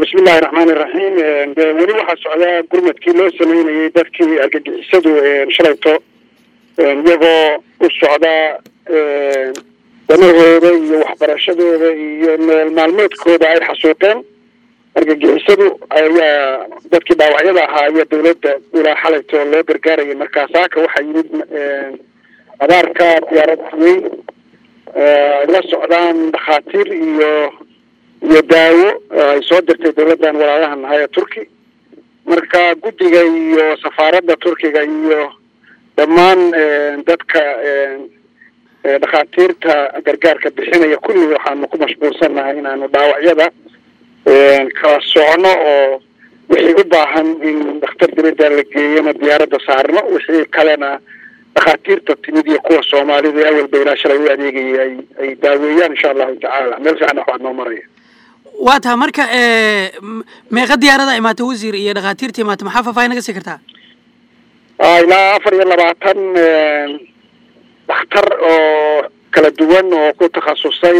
bismillahi raxmaani raxiim de weli waxaa socdaa gurmadkii loo sameynayay dadkii argagixisadu shalayto iyagoo u socdaa danahooda iyo waxbarashadooda iyo nool maalmeedkooda ay xasuuqeen argagixisadu ayaa dadkii dhaawacyada ahaa ayaa dawladda ilaa xalayto loo gargaarayay markaa saaka waxaa yimid abaarka diyaarad weyn ay la socdaan dhakhaatiir iyo iyo daawo ay soo dirtay dawladdan walaalaha nahay ee turki marka guddiga iyo safaaradda turkiga iyo dhammaan dadka dhakhaatiirta gargaarka bixinaya kulli waxaanu ku mashquulsannahay inaanu dhaawacyada kala socno oo wixii u baahan in dhakhtar dibadda la geeyona diyaaradda saarno wixii kalena dhakhaatiirta timid iyo kuwa soomaalida awalba ilaa shalay u adeegayay ay ay daaweeyaan insha allahu tacaala meel fiican waxaa noo maraya waa taha marka meeqa diyaarada imaata wasiir iyo dhakhaatiirta imaata maxaa faahfaahin naga sii kartaa ilaa afar iyo labaatan dhakhtar oo kala duwan oo ku takhasusay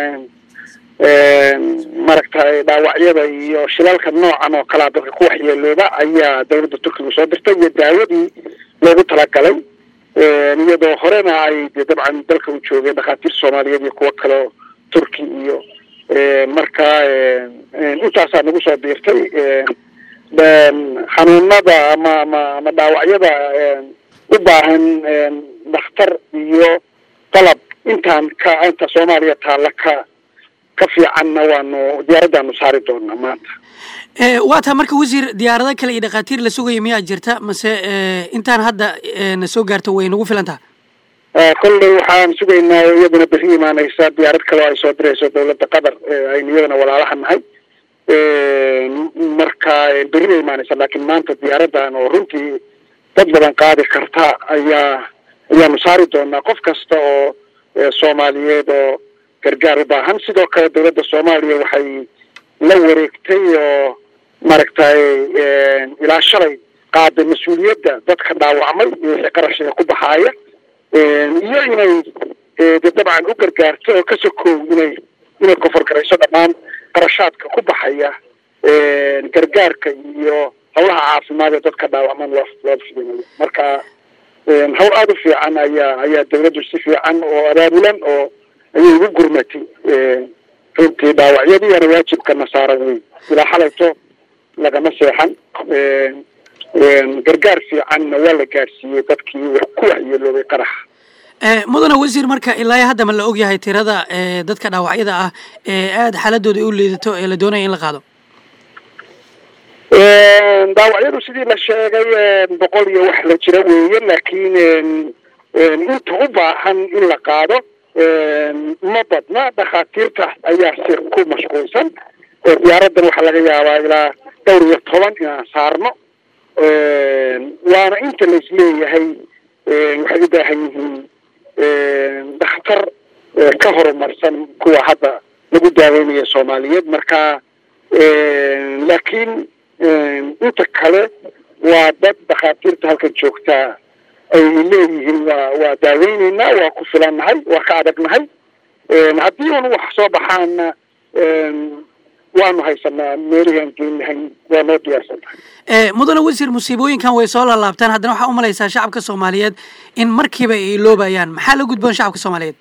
maaragtay dhaawacyada iyo shilalka noocan oo kalea dadka ku waxyeelooda ayaa dawladda turkiga soo dirtay iyo daawadii loogu talagalay iyadoo horena ay de dabcan dalka u joogeen dhakhaatiir soomaaliyeed iyo kuwo kaleo turki iyo marka intaasaa nagu soo biirtay xanuunada ama ama ama dhaawacyada u baahan dhakhtar iyo qalab intaan ka inta soomaaliya taalla ka ka fiicanna waanu diyaaraddaanu saari doonaa maanta waa taa marka wasiir diyaarado kale iyo dhakhaatiir la sugaya miyaa jirta mase intaan hadda na soo gaarto way nagu filan taha kolley waxaan sugaynaa iyaduna beri imaaneysa diyaarad kale oo ay soo dirayso dawladda qatar aynu iyadana walaalaha nahay marka beri bay imaaneysa laakiin maanta diyaaraddan oo runtii dad badan qaadi karta ayaa ayaanu saari doonaa qof kasta oo soomaaliyeed oo gargaar u baahan sidoo kale dawladda soomaaliya waxay la wareegtay oo maaragtay ilaa shalay qaaday mas-uuliyadda dadka dhaawacmay iyo wixii qarashiga ku baxaaya iyo inay de dabcan u gargaarto oo ka sokow inay inay koforgarayso dhammaan qarashaadka ku baxaya gargaarka iyo hawlaha caafimaad ee dadka dhaawacman loo loo fidinayo marka hawl aada u fiican ayaa ayaa dawladdu si fiican oo abaabulan oo ayay ugu gurmatay runtii dhaawacyadiiana waajibkana saaran wey ilaa xalayto lagama seexan gargaar fiicanna waa la gaadhsiiyey dadkii ku waxyeeloobay qaraxa mudane wasiir marka ilaa hadda ma la og yahay tirada dadka dhaawacyada ah ee aada xaaladooda u liidato ee la doonaya in la qaado dhaawacyadu sidii la sheegay boqol iyo wax la jira weeye laakiin inta u baahan in la qaado ma badna dhakhaatiirta ayaa si ku mashquulsan diyaaraddan waxaa laga yaabaa ilaa dhowr iyo toban inaan saarno waana inta la isleeyahay waxay u baahan yihiin dhakhtar ka horumarsan kuwa hadda lagu daaweynaya soomaaliyeed marka laakiin inta kale waa dad dhakhaatiirta halkan joogtaa ay leeyihiin waa waa daaweyneynaa waa ku filannahay waa ka adagnahay haddii un wax soo baxaana waanu haysanaa meelihii aan geyn lahayn waa noo diyaarsan tahay mudane wasiir musiibooyinkan way soo laalaabtaan haddana waxaa umalaysaa shacabka soomaaliyeed in markiiba ay iloobayaan maxaa la gudboon shacabka soomaaliyeed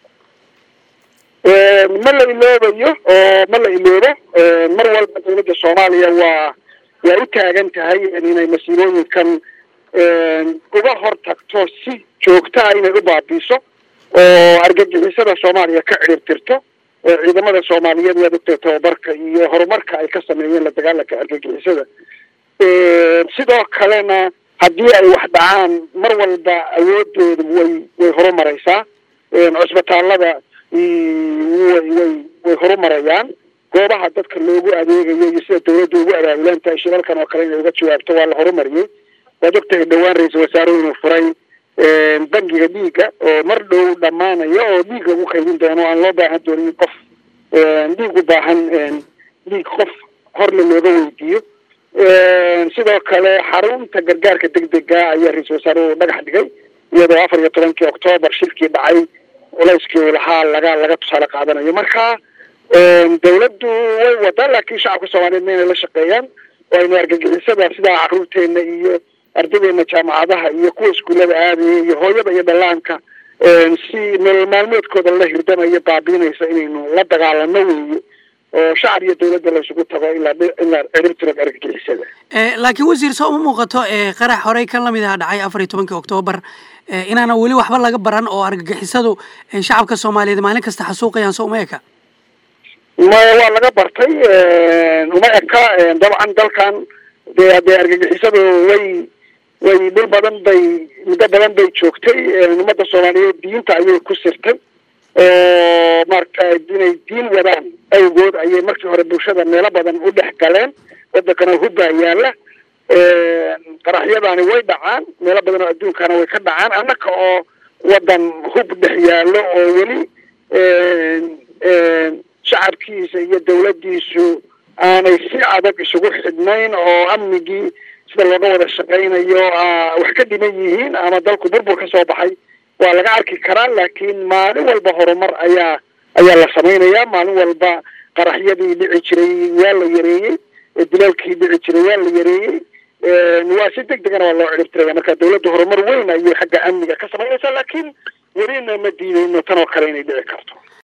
ma la iloobayo oo ma la iloobo mar walba dawladda soomaaliya waa waa u taagan tahay inay masiibooyinkan uga hor tagto si joogtaa inay u baabiiso oo argagixisada soomaaliya ka ciribtirto ciidamada soomaaliyeed waad ogtay tababarka iyo horumarka ay ka sameeyeen la dagaalanka argagixisada sidoo kalena haddii ay wax dhacaan mar walba awoodooda way way horumareysaa cusbitaalada way way way horumarayaan goobaha dadka loogu adeegayo iyo sida dawladda ugu abaabulan tahay shilalkan oo kale inay uga jawaabto waa la horumariyey waad ogtahay dhowaan ra-iisul wasaare inuu furay bangiga dhiigga oo mar dhow dhammaanaya oo dhiig lagu qaybin doono aan loo baahan doonin qof dhiig u baahan dhiig qof horle looga weydiiyo sidoo kale xarunta gargaarka degdega ayaa ra-iisul wasaaruhu dhagax dhigay iyadoo afar iyo tobankii oktoobar shilkii dhacay culayskii uu lahaa laga laga tusaale qaadanayo marka dawladdu way wadaa laakiin shacabka soomaaliyeed ma inay la shaqeeyaan oo aynu argagixisada sidaa caruurteena iyo ardaydeena jaamacadaha iyo kuwa iskuullada aadaya iyo hooyada iyo dhallaanka si nolol maalmeedkooda la hirdamayo baabiinaysa inaynu la dagaalano weeye oo shacab iyo dawladda la isugu tago ilaa ilaa ciribtiro argagixisada laakiin wasiir soo uma muuqato qarax horey kan lamid aha dhacay afar iyo tobankii oktoobar inaana weli waxba laga baran oo argagixisadu shacabka soomaaliyeed maalin kasta xasuuqayaan soo uma eka maya waa laga bartay uma eka dabcan dalkan dee haddee argagixisadu way way dhul badan bay muddo badan bay joogtay ummadda soomaaliyeed diinta ayay ku sirtay oo maaragta inay diin wadaan awgood ayay markii hore bulshada meelo badan u dhex galeen wadankana hubbaa yaala qaraxyadaani way dhacaan meelo badan oo adduunkana way ka dhacaan annaka oo wadan hub dhex yaallo oo weli shacabkiisa iyo dawladdiisu aanay si adag isugu xidhnayn oo amnigii sida looga wada shaqaynayo wax ka dhiman yihiin ama dalku burbur ka soo baxay waa laga arki karaa laakiin maalin walba horumar ayaa ayaa la samaynayaa maalin walba qaraxyadii dhici jiray waa la yareeyey dilaalkii dhici jiray waa la yareeyey waa si deg degana waa loo ciribtiraya marka dawladda horumar weyn ayay xagga amniga ka samaynaysaa laakiin welina ma diidayno tan oo kale inay dhici karto